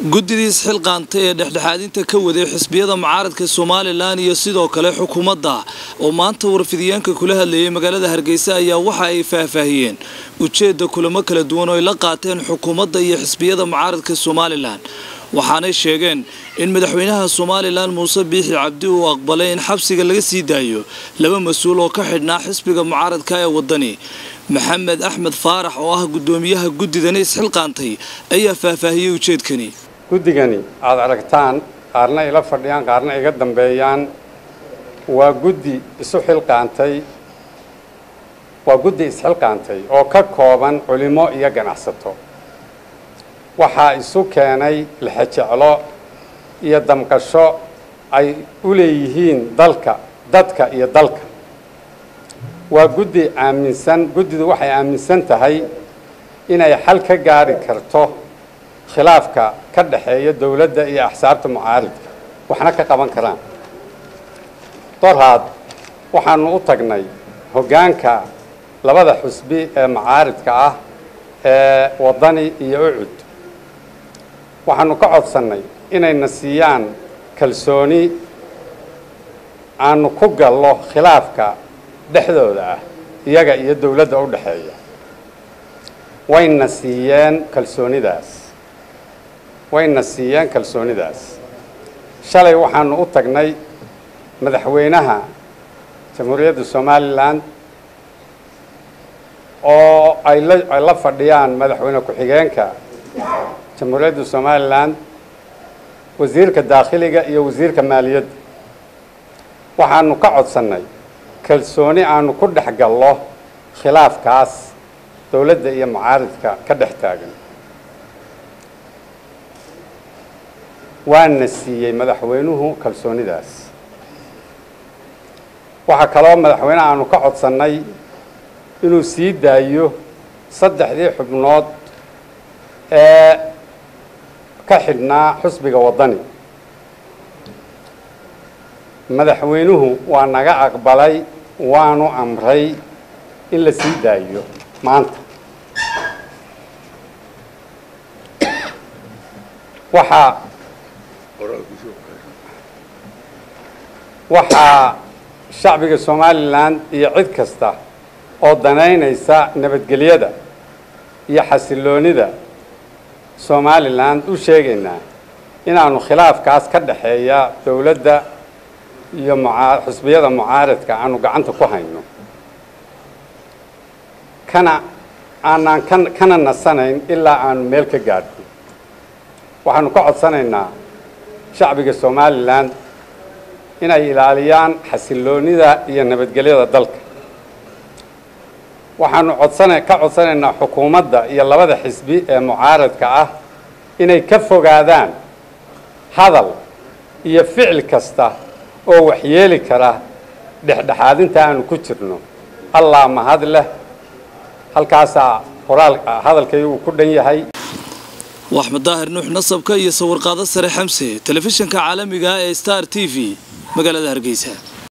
guddidii isxilqaantay ee dhexdhexaadinta ka waday xisbiyada mucaaradka somalilan iyo sidoo kale xukuumadda oo maanta warfidiyeenka kula hadlayay magaalada hargeysa ayaa waxa ay faahfaahiyeen ujeedda kulamo kala duwan oo ay la qaateen xukuumadda iyo xisbiyada mucaaradka somalilan waxaanay sheegeen in madaxweynaha somalilan muuse biixi cabdi uu aqbalay in xabsiga laga sii daayo laba mas-uul oo ka xidhnaa xisbiga mucaaradka ee wadani maxamed axmed faarax oo ah guddoomiyaha guddidani isxilqaantay ayaa faahfaahiyey ujeedkani guddigani aada aragtaan qaarna ila fadhiyaan qaarna iga dambeeyaan waa guddi isu xilqaantay waa guddi isxilqaantay oo ka kooban culimo iyo ganacsato waxaa isu keenay lixejeclo iyo damqasho ay u leeyihiin dalka dadka iyo dalka waa guddi aaminsan guddidu waxay aaminsan tahay inay xal ka gaari karto khilaafka ka dhexeeya dowladda iyo axsaabta mucaaridka waxna ka qaban karaan dorhaad waxaanu u tagnay hoggaanka labada xusbi ee mucaaridka ah ee waddani iyo ucud waxaanu ka codsannay inayna siiyaan kalsooni aanu ku gallo khilaafka dhexdooda ah iyaga iyo dowladda u dhexeeya wayna siiyeen kalsoonidaas wayna siiyeen kalsoonidaas shalay waxaanu u tagnay madaxweynaha jamhuuriyadda somalilan oo ay la ay la fadhiyaan madaxweyne ku-xigeenka jamhuuriyadda somalilan wasiirka daakhiliga iyo wasiirka maaliyadda waxaanu ka codsannay kalsooni aanu ku dhex gallo khilaafkaas dowladda iyo mucaaridka ka dhex taagan waana siiyey madaxweynuhu kalsoonidaas waxaa kaloo madaxweyneha aanu ka codsannay inuu sii daayo saddexdii xubnood ee ka xidhnaa xusbiga waddani madaxweynuhu waa naga aqbalay waanu amray in la sii daayo maanta waxaa waxaa shacbiga somalilan iyo cid kasta oo danaynaysa nabadgelyada iyo xasiloonida somalilan u sheegaynaa inaanu khilaafkaas ka dhexeeya dowladda iyo muaa xusbiyada mucaaradka aanu gacanta ku hayno kana aanaan ka kana nasanayn ilaa aanu meel ka gaadhno waxaanu ka codsanaynaa shacbiga somalilan inay ilaaliyaan xasiloonida iyo nabadgelyada dalka waxaanu codsana ka codsanaynaa xukuumadda iyo labada xisbi ee mucaaradka ah inay ka fogaadaan hadal iyo ficil kasta oo waxyeeli kara dhexdhexaadinta aanu ku jirno allah mahad leh halkaasaa qoraal hadalkaygu uu ku dhan yahay waxmed daahir nuux nasabka iyo sawirqaado sare xamse telefishinka caalamiga ee star t v magaalada hargeysa